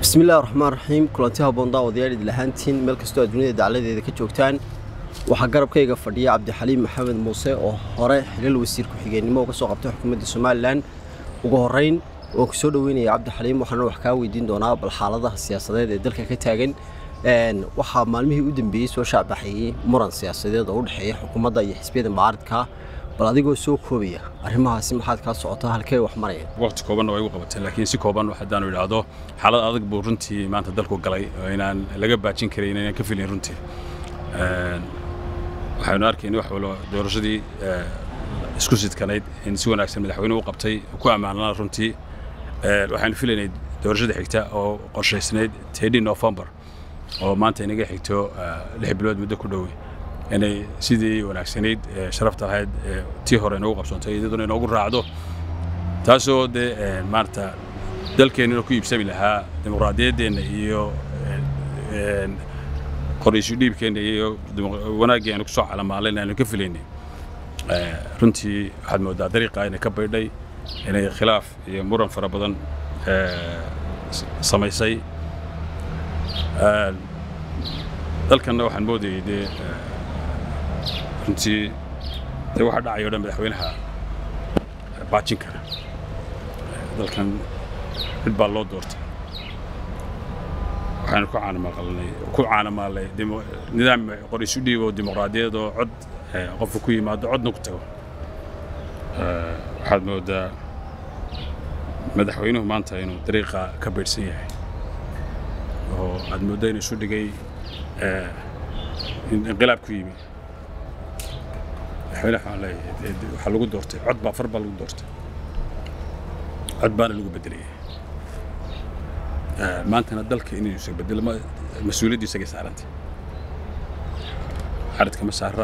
bismillahi raxmaan raxiim kulanti haboon daawadayaal idil ahaantiin meel kastoo aad dunida dacladeeda ka joogtaan waxaa garabkayga fadhiya cabdixaliim maxamed muuse oo hore xilal wasiir ku-xigeenimo uga soo qabtay xukuumadda somalilan ugu horeyn waan ku soo dhoweynaya cabdixaliim waxaana wax kaa weydiin doonaa bal xaaladaha siyaasadeed ee dalka ka taagan waxaa maalmihii u dambeeyey soo shaacbaxayey muran siyaasadeed oo u dhexeeya xukuumadda iyo xisbiyada mucaaridka bal adigoo soo koobaya arrimahaasi maxaad kaa socotaa halkee wax maraya waqti koobanna way u qabatay laakiin si kooban haddaanu idhaahdo xaalad adag buu runtii maanta dalku galay oo inaan laga baajin karayn inaan ka filin runtii waxaynu arkayna wax walo doorashadii isku sidkanayd in si wanaagsan madaxweynuhu u qabtay ku ammaanana runtii waxaynu filaynay doorashada xigta oo qorshaysnayd tedii november oo maanta inaga xigto lix bilood muddo ku dhowey inay sidii wanaagsanayd sharafta lahayd tii hore inoogu qabsoontay iyaduna inoogu raacdo taasoo dee maarata dalkeennuna ku iibsami lahaa dimuqraadiyaddeenna iyo qoraysu dhiibkeenna iyo wanaaggii aynu kusoo calamaaleen aynu ka filaynay runtii waxaad moodaa dariiqa inay ka baydhay inay khilaaf iyo muran fara badan samaysay dalkanna waxaan moodayay dee runtii dee waxa dhacay o dhan madaxweynaha baajin kara dalkan cid baa loo doortay waxaanu ku caanamaqalnay ku caanamaalnay nidaam qorisu dhiib oo dimuqraadiyad oo cod qofku ku yimaado codna ku tago waxaad moodaa madaxweynuhu maanta inuu dariiqa ka baydhsan yahay oo aad mooddo inuu isu dhigay inqilaab ku yimi madaxweyne waxaan leeyahay waxaa lagu doortay cod baa far baa lagu doortay cod baana lagu bedelaya maantana dalka inuu isa bedelo mas-uuliyaddu isagay saarantay xaridka ma saara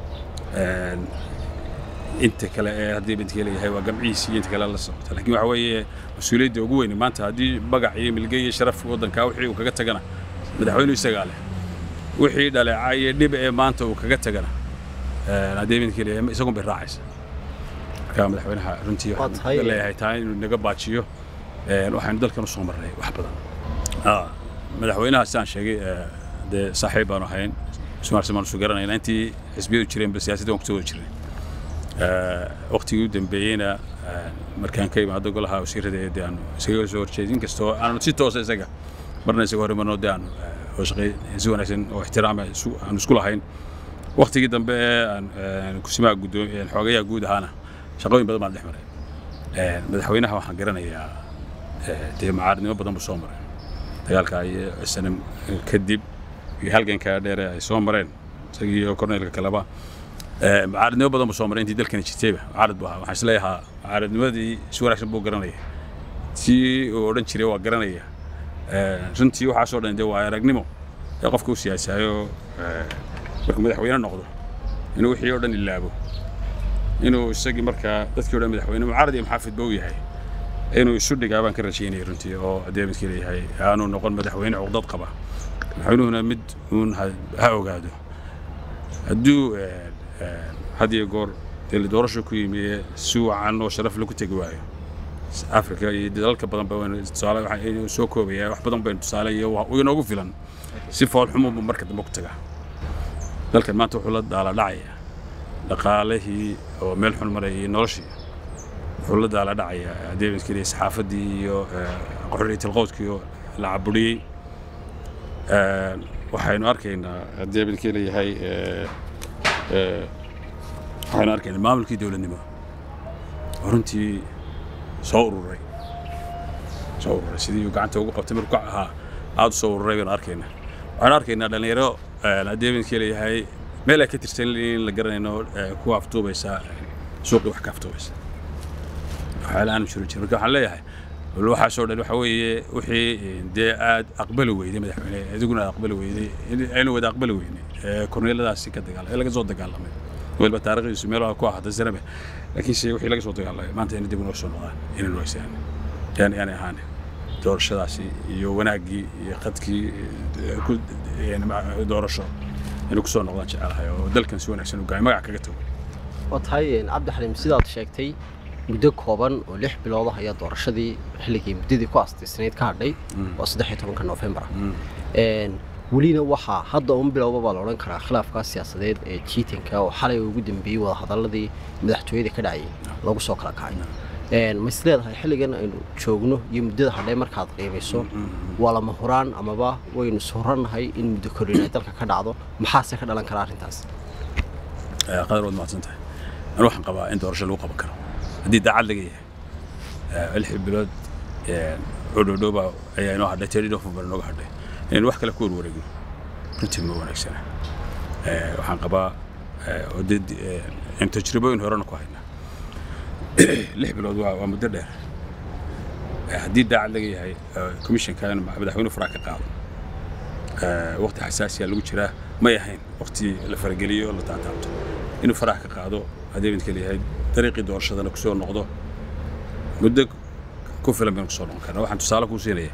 inta kale ee haddii bintiga leeyahay waa gamciisi iyo inta kale la socota laakiin waxa weeye mas-uuliyadda ugu weyn maanta haddii magac iyo milge iyo sharaf waddankaa wixii uu kaga tagana madaxweynuhu isagaa leh wixii dhaleeca iyo dhib ee maanta uu kaga tagana haddii bintiga leeyahay isagun bay raacaysa marka madaxweynaha runtii waxaan leeyahay taa inuu naga baajiyo waxaynu dalkan u soo marnay wax badan madaxweynaha sidaan sheegay dee saaxiib baanu ahayn ismaarsi baanu isu garanayna intii xisbiyadu jireen bal siyaasadda waan kusoo wada jirnay waqtigii u dambeeyeyna markaan ka imaado golaha wasiirada ee dee aanu isaga soo horjeed inkastoo aanu si toosa isaga marna isaga hor imanoo dee aanu shaqay si wanaagsan oo ixtiraama aanu isku lahayn waqtigii dambe ee aan kusimaha guddoom xoogayaha guud ahaana shaqooyin badan baan dhex maray madaxweynaha waxaan garanayaa dee macaaridnimo badan buu soo maray dagaalka iyo sanam kadib iyo halganka dheere ay soo mareen isagii iyo korneelka kaleba macaaridnimo badan buu soo maray intii dalkani jirtayba macaarid buu ahaa waxaan isleeyahaa macaaridnimadii si wanaagsan buu garanaya tii uu odhan jiray waa garanaya runtii waxaasoo dhan dee waa aragnimo ee qofka u siyaasaayo markuu madaxweyne noqdo inuu wixii oo dhan ilaabo inuu isagii markaa dadkii o dhan madaxweyne mucaarad iyo maxaafidba u yahay inuu isu dhigaa baan ka rajaynaya runtii oo haddii midkii leeyahay aanu noqon madaxweyne cuqdad qaba madaxweynuhuna mid uun ha ogaado hadduu had iyo goor dee doorasho ku yimi si wacan oo sharaf lagu tegi waayo afrika iyo dalalka badan ba tusaale waxaan soo koobaya wax badan baynu tusaale iyo inoogu filan si foolxumubu marka dambe ku tagaa dalkan maanta wuxuu la daala dhacaya dhaqaalihii oo meel xun maraya iyo noloshii wuxuu la daala dhacaya haddii midkii leeyahay saxaafaddii iyo qaxoriyat alqowdkii oo la caburiyey waxaynu arkaynaa haddii midkii leeyahay waxaynu arkaynaa maamulkii dowladnimo oo runtii soo ururay soo ururay sidii uu gacanta ugu qabtay markuu ahaa aad u soo ururay baynu arkaynaa waxaynu arkaynaa dhallinyaro haddii midkii leeyahay meel ay ka tirsan in la garanayno ku aftuubaysa suuqii wax ka aftuubaysa waxyaala aanu jiro jir marka waxaan leeyahay bal waxaasoo dhan waxa weeye wixii dee aad aqbali weyday madaxweyne adiguna aad aqbali weyday aynu wada aqbali weynay korneeladaasi ka dagaalamay ee laga soo dagaalamay weliba taariikhdiisu meel ku ahaatay sanabe laakiinse wixii laga soo dagaalamay maanta ina dib inoo soo noqdaan inaynu haysaan yani yani ahaane doorashadaasi iyo wanaaggii iyo qadkii doorasho inuu ku soo noqdaan jecelahay oo dalkan si wanaagsan u gaay magac kaga tago waa tahay cabdixaliim sidaad sheegtay muddo kooban oo lix bilood ah ayaa doorashadii xilligii muddadii ku astaysnayd ka hadhay oo saddex iyo tobanka noofembar ah welina waxaa hadda un bilowba baa la odhan karaa khilaafkaa siyaasadeed ee jiitanka oo xalay ugu dambeeyey wadahadaladii madaxtooyada ka dhacayay lagu soo kala kacay ma is leedahay xilligan aynu joogno iyo muddada hadhay markaad qiimayso waa lama huraan amaba waynu surannahay in muddo kordhin ay dalka ka dhacdo maxaase ka dhalan kara arrintaas qadar waad mahadsan tahay anu waxaan qabaa in doorasho lagu qaban karo haddii daacad laga yahay lix bilood cudhodhooba ayaa inoo hadhay teri november inooga hadhay inaynu wax kale ku warwareegno runtii ma wanaagsana waxaan qabaa oo dee aynu tajribooyin horena ku haynaa lix bilood waa waa muddo dheer haddii daacad laga yahay commissionka in madaxweynuhu faraa ka qaado waqti xasaasiya lagu jiraa may ahayn waqti la farageliyo oo la taataabto inuu faraha ka qaado haddii midka leeyahay dariiqii doorashadana kusoo noqdo muddo ku filan baynu kusoo noqon karna waxaan tusaale kuu siinaya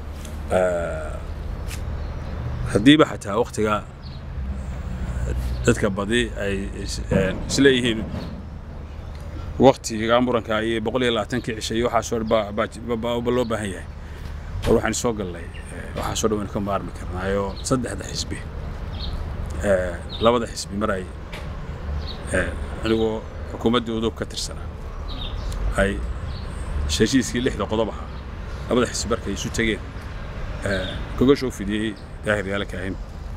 haddiiba xataa waqtiga dadka badi ay isleeyihiin waqtiga muranka iyo boqol iyo labaatankii cisha iyo waxaasoo ba loo baahan yahay war waxaan soo gallay waxaasoo dhan waynu ka maarmi karnaayo saddexda xisbi labada xisbi mar ay anigoo xukuumaddii udub ka tirsanaa ay heshiiskii lixda qodob ahaa labada xisbi markay isu tegeen gogosha u fidiyey daahir yaalaka ahayn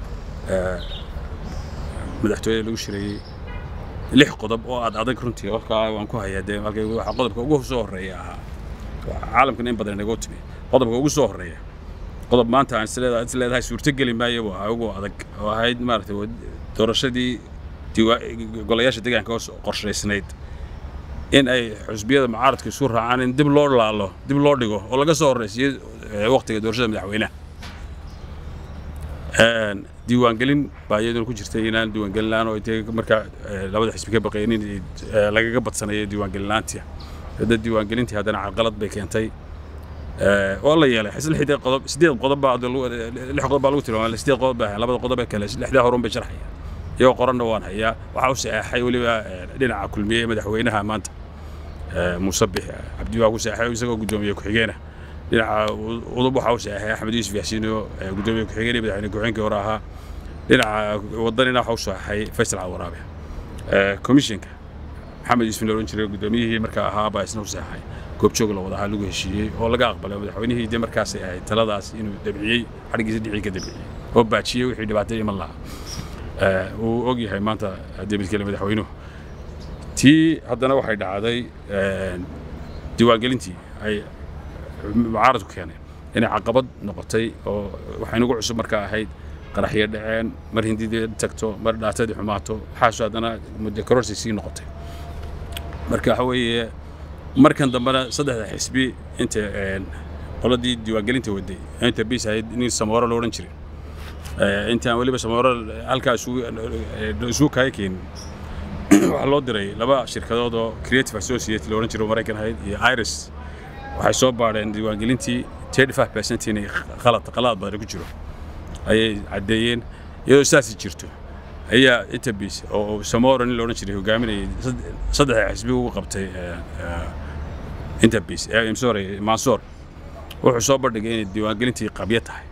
madaxtooyada lagu shireeyey lix qodob oo aad adag runtii warkaa waan ku hayaa dee halkay waxa qodobka ugu soo horreeya ahaa caalamkana in badan inagoo timi qodobka ugu soo horreeya qodob maanta aan isleedahay isleedahay suurtogeli maayo buu ahaa ugu adag oo ahayd maaragtay doorashadii golayaasha deegaanka oo qorshaysnayd in ay xusbiyada mucaaradka isu raacaan in dib loo laalo dib loo dhigo oo laga soo horreysiyo waqtiga doorashada madaxweynaha diiwaangelin baa iyaduna ku jirtay inaan diiwaangelin la-aan oo intay markaa labada xisbi ka baqaynin lagaga badsanayo diiwaangelin la-aantii hadda diiwaangelintii haddana carqalad bay keentay waa la yeelay lixdii qodob sideed qodob baa lix qodob baa lagu tilmaamay sideed qodob baa labada qodob ee kale lixdaa horun bay sharxaya iyagoo qoranna waan hayaa waxaa u saxeexay weliba dhinaca kulmiye madaxweynaha maanta muuse bix cabdi waa ku saxeexay isagoo guddoomiye ku-xigeena dhinaca udub waxaa u saxeexay axmed yuusuf yaasiin oo guddoomiye ku-xigeen iyo madaxweyne ku-xigeenkii hore ahaa dhinaca wadanina waxaa u saxeexay faysal cawaraabe commissionka maxamed yuusuf la odhan jiray guddoomiyihii markaa ahaa baa isna u saxeexay goobjoog la wada ahaa lagu heshiiyey oo laga aqbalay madaxweynihii dee markaasay ahayd taladaas inuu dabciyey xadhiggiisa dhicii ka dabciyey oo baajiyey wixii dhibaatay iman lahaa uu og yahay maanta haddii midkale madaxweynuhu tii haddana waxay dhacday diiwaangelintii ay mucaaradku keeneen inay caqabad noqotay oo waxay nagu cusub markaa ahayd qaraxyo dhaceen mar hindidii tagto mar dhaatadii xumaato waxaasoo haddana muddo kororsi sii noqotay marka waxa weeye markan dambena saddexda xisbi inta qoladii diiwaangelinta waday inta bis ahayd nin samooro la odhan jiray intaan weliba samooro halkaa isugu kaaya keenin waxaa loo diray laba shirkadood oo creative associate la odhan jiray oo maraykan ahayd iyo iris waxay soo baadheen diiwaangelintii thirty five percent inay qalad qalad badan ku jiro ayay caddeeyeen iyadoo saasi jirto ayaa interbiis oo samoro nin la odhan jiray hogaaminayay saddexda xisbi ugu qabtay interbiis sorry mansoor wuxuu soo bandhigay inay diiwaangelintii qabyo tahay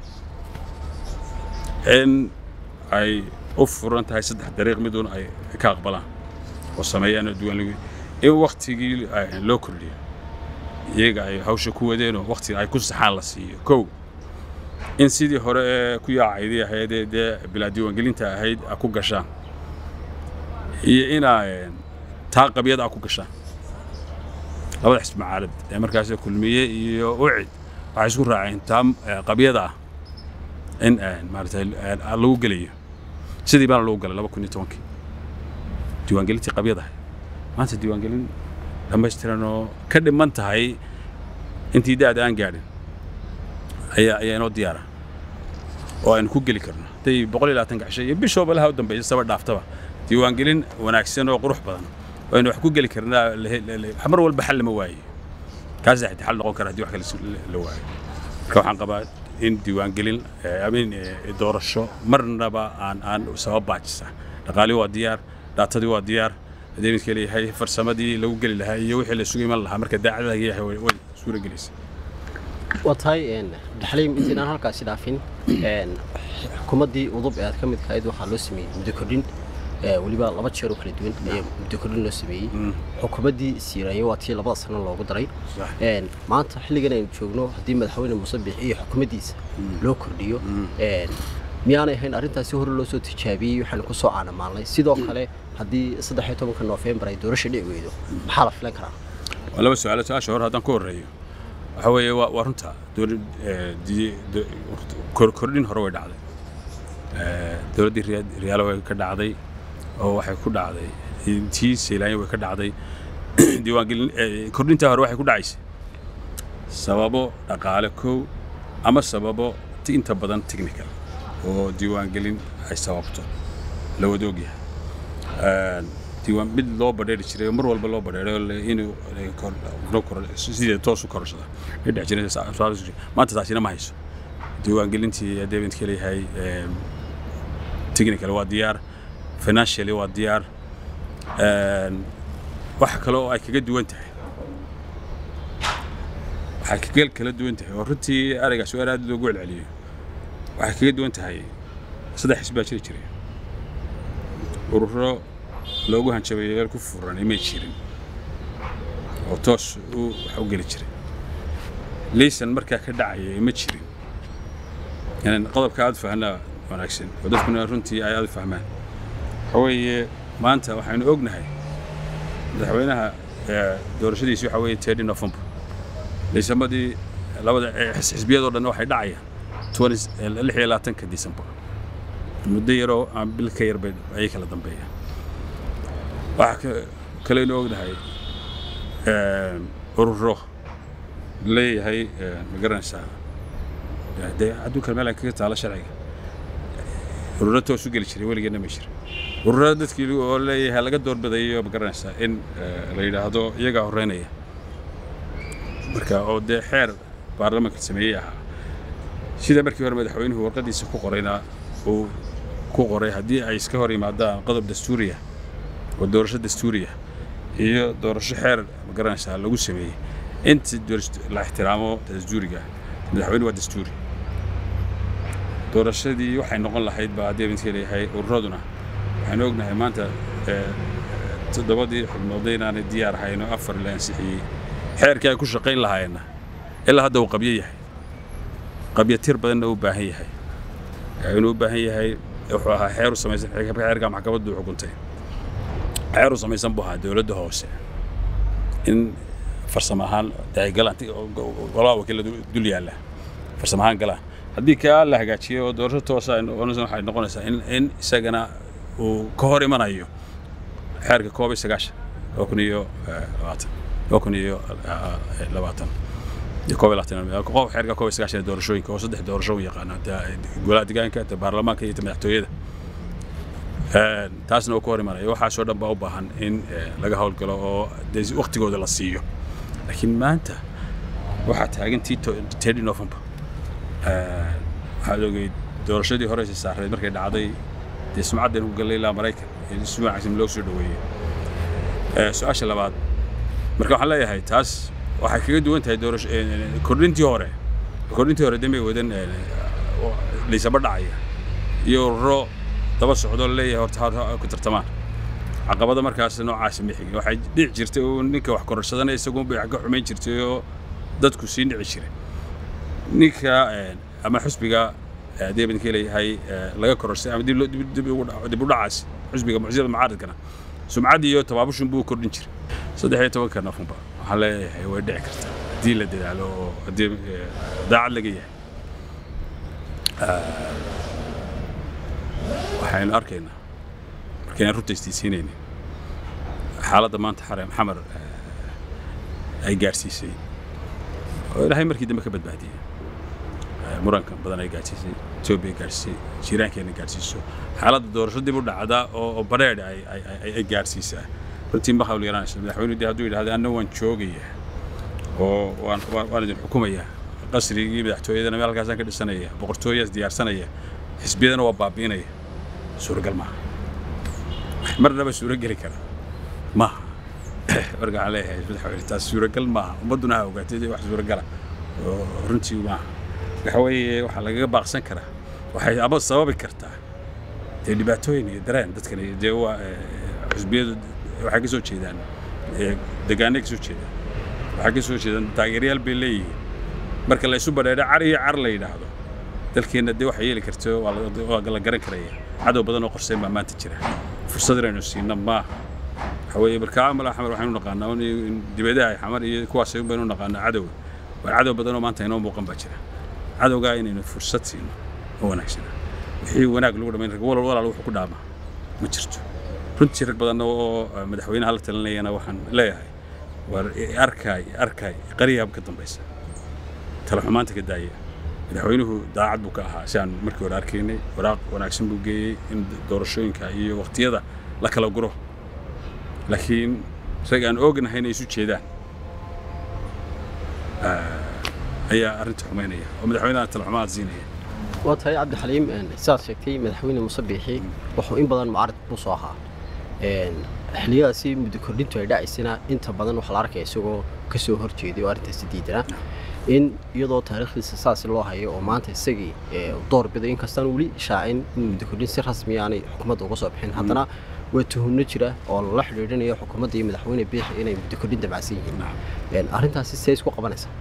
in ay u furan tahay saddex dariiq midun ay ka aqbalaan oo sameeyaan diiwaanligi in waktigii loo kordhiyo iyaga ay hawsha ku wadeenoo waktiga ay ku saxaan la siiyo kow in sidii hore ee ku yaacaydii ahaydee dee bilaa diiwaangelinta ahayd a ku gashaan iyo inaa taa qabyada a ku gashaan labada xisbi macaalad ee markaas kulmiye iyo ucid waxay isku raaceen taa qabyada ah in maaragtay lagu gelayo sidii baana lagu galay laba kun iyo tobankii diiwaangelintii qabyada ahayd maanta diiwaangelin dhammaystiran oo ka dhiman tahay intii da-da aan gaadhin ayaa ayaa inoo diyaara oo aynu ku geli karno hadday boqol iyo labaatanka cisho iyo bishooba laha u dambaysa saba dhaaftaba diiwaangelin wanaagsan oo qurux badan oo aynu wax ku geli karnaa mar walba xal lama waaye kaas xitaa xal noqon kara haddii wax kale la waayo marka waxaan qabaa in diiwaangelin amin doorasho marnaba aan aan sabab baajisa dhaqaalii waa diyaar dhaatadii waa diyaar haddii midka leeyahay farsamadii lagu geli lahaa iyo wixii la sugu iman lahaa marka daacad laga yahay way way suuragelaysa waa tahay abdixaliim intaynaan halkaasi dhaafin xukuumaddii udub ee aad ka midka ahayd waxaa loo sameeyey muddo kordhin weliba laba jeer oo kala duwan ayaa muddo kordhin loo sameeyey xukuumaddii siiraayo waa tii labada sano loogu daray maanta xilligan aynu joogno haddii madaxweyne muuse biixi iyo xukuumaddiisa loo kordhiyo miyaanay ahayn arrintaasi hore loo soo tijaabiyey waxaanu ku soo caanamaalnay sidoo kale haddii saddex iyo tobanka noofembar ay doorasha dhici weydo maxaa la filan karaa waa laba su-aalo su-aasha hore haddaan ku horreeyo waxa weeye waa waa runta dowlad kordhin hore way dhacday dowladdii riyaalo way ka dhacday oo waxay ku dhacday tii seylaanya way ka dhacday diiwaangelin kordhintaa hore waxay ku dhacaysay sababo dhaqaale kow ama sababo inta badan technical oo diiwaangelin ay sababto la wada ogyahay diiwaan mid loo badheeri jiray oo mar walba loo badheero inuu sidee toos u kororsada ay dhex jireen maanta taasina ma hayso diiwaangelintii haddee midka leeyahay technical waa diyaar financially waa diyaar waxa kale oo ay kaga duwan tahay waxay kaga kala duwan tahay oo runtii eraygaas waa aad loogu celceliyo waxay kaga duwan tahay saddex xisbi baa jiri jiray ururo loogu hanjabayo meel ku furan imay jirin oo toos u wax u geli jiray laysan markaa ka dhacaya ima jirin inaan qodobka aad fahnaa wanaagsan oo dadkuna runtii ay aad u fahmaan waxa weeye maanta waxaynu ognahay madaxweynaha doorashadiisi waxa weeye tedi november laysamadii labada xisbiyadoo dhan waxay dhacayaan lix iyo labaatanka december muddo yaroo aan bil ka yarbay ayay kala dambeeyaan waxaa kaleynu ognahay ururo leeyahay ma garanaysaa dee adduunkan meel aan kaga taalo sharciga ururo toos u geli jiray weligeedna ma jira ururada dadkii oo leeyahay laga doorbidayo ma garanaysaa in la yidhaahdo iyagaa horreynaya marka oo dee xeer baarlamaanka sameeyey ahaa sida markii hore madaxweynuhu warqadiisa ku qorayna uu ku qoray haddii ay iska hor yimaadaan qodob dastuuriya oo doorasho dastuuriya iyo doorasho xeer ma garanaysaa lagu sameeyey inta la ixtiraamo dastuuriga madaxweyne waa dastuuri doorashadii waxay noqon lahayd baa haddii midka leeyahay ururaduna waxaynu ognahay maanta toddobadii xubnoodda inaanay diyaar ahayn oo afar la ansixiyey xeerkii ay ku shaqayn lahaayeenna ilaa hadda uu qabyo yahay qabyo tir badanna u baahan yahay inuu u baahan yahay wuxuu ahaa xeer u samaysan xeerka maxkamaddu xukuntay xeer u samaysan buu ahaa dowladda hoose in farsamo ahaan ay galaan golaha wakiilada dul yaalla farsamo ahaan galaan haddii kaa la hagaajiyo oo doorasho toosa waxay noqonaysaa in in isagana uu ka hor imanayo xeerka koob iyo sagaashan laba kun iyo labaatan laba kun iyo labaatan koob iyo labaatan qof xeerka koob iyo sagaashan doorashooyinka oo saddex doorasho u yaqaano golaha deegaanka ta baarlamaanka iyo ta madaxtooyada taasna uu ka hor imanayo waxaasoo dhan baa u baahan in laga howlgalo oo dee waktigooda la siiyo laakiin maanta waxaa taagan tii tedi november waxaad ogeyd doorashadii horeysa saareed markay dhacday dee sumcaddan ku gallay ilaa maraykan si wanaagsan loo soo dhoweeyey su-aasha labaad marka waxaan leeyahay taas waxay kaga duwan tahay doorasho kordhintii hore kordhintii hore demay wadan liisaba dhacaya iyo ururo daba socdo leeyahay horta ha ku tartamaan caqabada markaas noocaasi ma xigin waxay dhici jirtay uu ninka wax kororsadana isagunbay wax ka xumayn jirtay oo dadku sii dhici jiray ninka ama xusbiga haddii baan ka leeyahay laga kororsay ama dib u dhacaas xusbiga mucjisada mucaaradkana sumcaddii iyo tabaabushin buu kordhin jiray saddex iyo tobanka nafumba waxaan leeyahay way dhici kartaa haddii la dadaalo oo haddii daacad laga yahay waxaynu arkaynaa markaynan runta istiisiinaynin xaaladda maanta xarem xamar ay gaarsiisay oo ilaahay markii dambe ka badbaadiyey murankan badan ay gaarsiisay etoobiya gaarsiisay jiiraankeenna gaarsiiso xaaladda doorasho dib u dhacda oo badheedh ay gaarsiisaa runtii ma hawl yaraanayso madaxweynuhu dee hadduu yidhahda anna waan joogaya oo waan idin xukumaya qasrigii madaxtooyadana meel halkaasaan ka dhisanaya boqortooyaas diyaarsanaya xisbiyadana waa baabi'inaya suuragal maaha marnaba suuro geli kara maaha marka waxaan leeyahay madaxweyne taas suuragal maaha ummadduna ha ogaatay dee wax suuragala oo runtii maaha waxa weeye waxaa lagaga baaqsan karaa waxay ama sababi kartaa dee dhibaatooyin iyo dareen dadkani dee waa xusbiyadu waxay ka soo jeedaan degaanay ka soo jeedaan waxay ka soo jeedaan taageerayaal bay leeyihiin marka la isu badheedho car iyo car la yidhaahdo dalkeenna dee waxay yeeli karto waa la garan karaya cadow badan oo qorseen baa maanta jira fursad inaynu siino maaha waxa weeye markaa amal axmed waxaynu naqaanaa in dibadaha xamar iyo kuwaas baynu naqaanaa cadow waa cadow badan oo maanta inoo muuqan baa jira cadowgaa inaynu fursad siino oo wanaagsana wixii wanaag lagu dhamayn rag walal walaal wuxuu ku dhaamaa ma jirto runtii rag badan oo madaxweynaha la talinayana waxaan leeyahay war arkaay arkaay qariyaab ka dambaysa tala xumaanta ka daaya madaxweynuhu daacad buu ka ahaa si aan markii hore arkaynay waraaq wanaagsan buu geeyey in doorashooyinka iyo waqtiyada la kala guro laakiin rag aan oognahay inay isu jeedaan ayaa arrinta xumaynaya oo madaxweynaha tala xumaad siinaya waa tahay cabdixaliim sidaad sheegtay madaxweyne muuse biixi wuxuu in badan mucaarad buu soo ahaa xilliyadaasi muddo kordhintu ay dhacaysana inta badan waxaa la arkaya isagoo ka soo horjeeday oo arrintaasi diidana in iyadoo taariikhdiisa saas loo hayo oo maanta isagii door biday inkastaan weli shaacin in muddo kordhin si rasmi aanay xukuumadda uga soo bixin haddana waa tuhumno jira oo lala xidhiidhinayo xukuumadda iyo madaxweyne biixi inay muddo kordhin dabacsan yihiin arrintaasi see isku qabanaysaa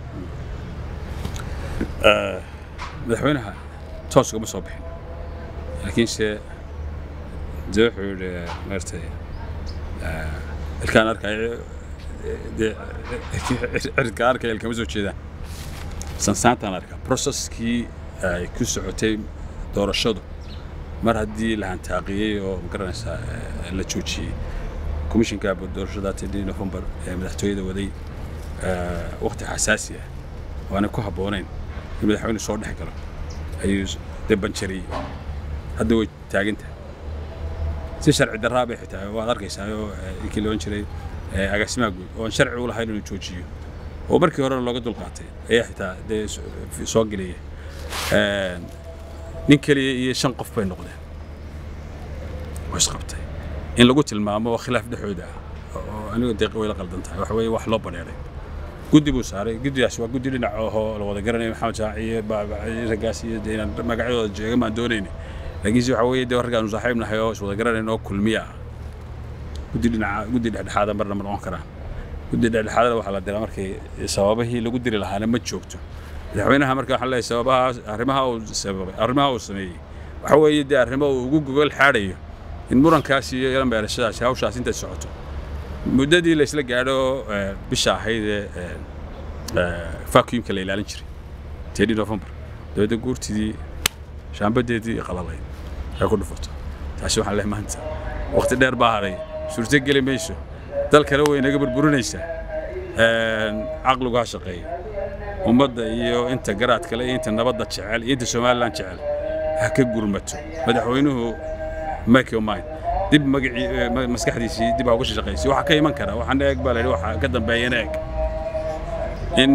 madaxweynaha toos ugama soo bixin laakiinse dee wuxuu yidhi maartay ilkaan arkaayo dee ciridkaan arkaya ilkama soo jeedaan sansaantaan arkaa processkii ay ku socotay doorashadu mar haddii la hantaaqiyey oo magaranaysaa la joojiyey komishinka doorashada tedii november ee madaxtooyada waday waqti xasaasi ah waana ku habboonayn in madaxweyne soo dhex galo ayuu dee banjariyey hadda way taagantahay si sharci darraa bay xitaa waad arkaysaa oo inkii la odhan jiray agaasimaha guud oo aan sharci u lahayn inuu joojiyo oo markii horena looga dulqaatay ayaa xitaa dee soo gelaya nin keliya iyo shan qof bay noqdeen oo isqabtay in lagu tilmaamo oo khilaaf dhexooda ah oo anigu deeq way la qaldan tahay waxa weeye wax loo badheeray guddi buu saaray guddigaas waa guddi dhinac ahoo la wada garanaya maxamed shaaci iyo raggaas iyo dee inaan magacyadooda jeega maan doonayni laakiinse waxa weeye dee raggaanu saaxiib nahay oo iswada garanayn oo kulmiya ah guddi dhinaca guddi dhexdhexaada marna ma noqon karaan guddi dhexdhexaadada waxaa la diraa markay sababihii lagu diri lahaana ma joogto madaxweynaha marka waxaan leeyahay sababahaas arrimaha uu sababay arrimaha uu sameeyey waxa weeye dee arrimo uu ugu gogol xaadhayo in murankaas iyo ilan beerashadaasi hawshaas intay socoto muddadii la isla gaadho bisha ahayd ee vacuumka la ilaalin jiray teedii november dowladda guurtidii shaambadeedii qalalay ay ku dhufato taasi waxaan leeyahay maanta waqti dheer baa haray suurto geli mayso dalkana way naga burburinaysaa caqligu ha shaqeeya ummadda iyo inta garaad kale iyo inta nabadda jecel iyo inta somalilan jecel ha ka gurmato madaxweynuhu make your mind dib magacii maskaxdiisii dib ha uga shaqaysay waxaa ka iman kara waxaan eeg baa la yidhi waxaa ka dambeeyana eeg in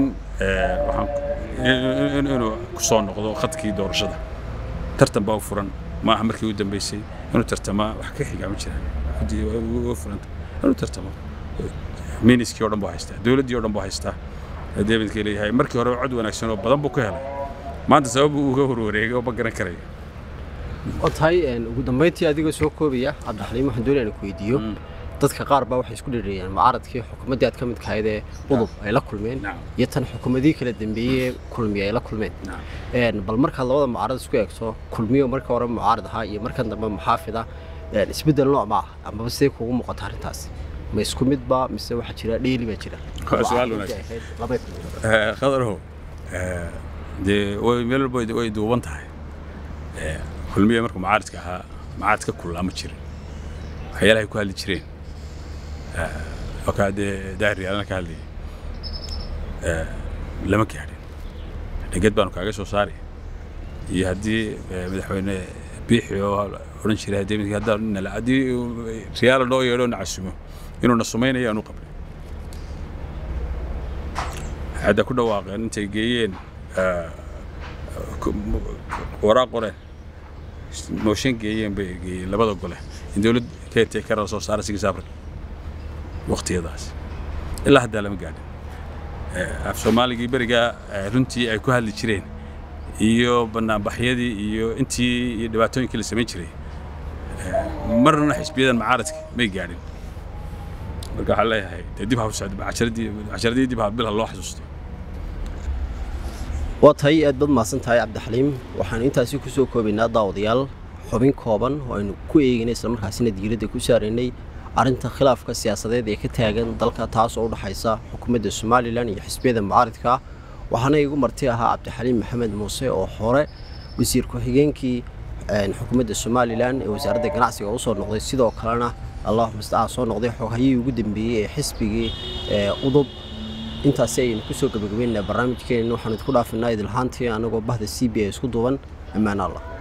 waxaan inuu ku soo noqdo khadkii doorashada tartan baa u furan maaha markii u dambeysay inuu tartamaa wax ka xigaa ma jiraan u furanta inuu tartamo miniskii oo dhan buu haystaa dowladdii oo dhan buu haystaa davidkii leeyahay markii hore cod wanaagsan oo badan buu ka helay maanta sabab uu uga horwareegay oo ma garan karayo oo tahay ugu dambayntii adigoo soo koobaya cabdixaliim waxaan doonaya inaan ku weydiiyo dadka qaar baa waxay isku dhiriyeen mucaaradkii xukuumaddii aad ka mid kahayd ee udub ay la kulmeen iyo tan xukuumadii kala dambeeyey kulmiye ay la kulmeen bal markaad labada mucaarad isku eegto kulmiyo marka hore mucaarad ahaa iyo markan dambe muxaafid ah isbeddel nooc ma ah amaba sidee kuugu muuqata arrintaas ma isku midba mise waxaa jira dheeli baa jira su-aal wanaagsan khadarow dee way meel walba way duuban tahay kulmiye markuu mucaaradka ahaa mucaaradka kullaa ma jirin waxyaalahay ku hadli jireen okaa dee daahiriyaalana ka hadlayay lama gaadhin dheged baanu kaaga soo saari iyo haddii madaxweyne biixi oo odhan jiray haddii midkii haddaan nala haddii riyaala noo yeedho na casumo inuu na sumaynayo aanu qabnay hadda ku dhawaaqeen intay geeyeen waraaq qoreen mooshin geeyeen bay geeyeen labada gole in dowlad keetay kara soo saara sigis africa waqtiyadaas ilaa haddaa lama gaadhin af soomaaligii berigaa runtii ay ku hadli jireen iyo banaanbaxyadii iyo intii iyo dhibaatooyinkii la samayn jiray marna xisbiyadan macaaradka may gaadhin marka waxaan leeyahay dee dib ha u socdo casharadii dib ha bil ha loo xasuusto waa tahay aad baad mahadsan tahay cabdixaliim waxaanu intaasi ku soo koobaynaa daawadayaal xubin kooban oo aynu ku eegaynay islamarkaasina diiradda ku saaraynay arrinta khilaafka siyaasadeed ee ka taagan dalka taas oo u dhexaysa xukuumadda somalilan iyo xisbiyada mucaaridka waxaana igu marti ahaa cabdixaliim maxamed muuse oo hore wasiir ku-xigeenkii xukuumadda somalilan ee wasaaradda ganacsiga usoo noqday sidoo kalena allahuma stacaa soo noqday xoghayihii ugu dambeeyey ee xisbigii udub intaasi ayaynu kusoo gabagabeynaa barnaamijkeenna waxaanu idku dhaafinaa idilhaantii anagoo bahda c b a isku duuban ammaan allah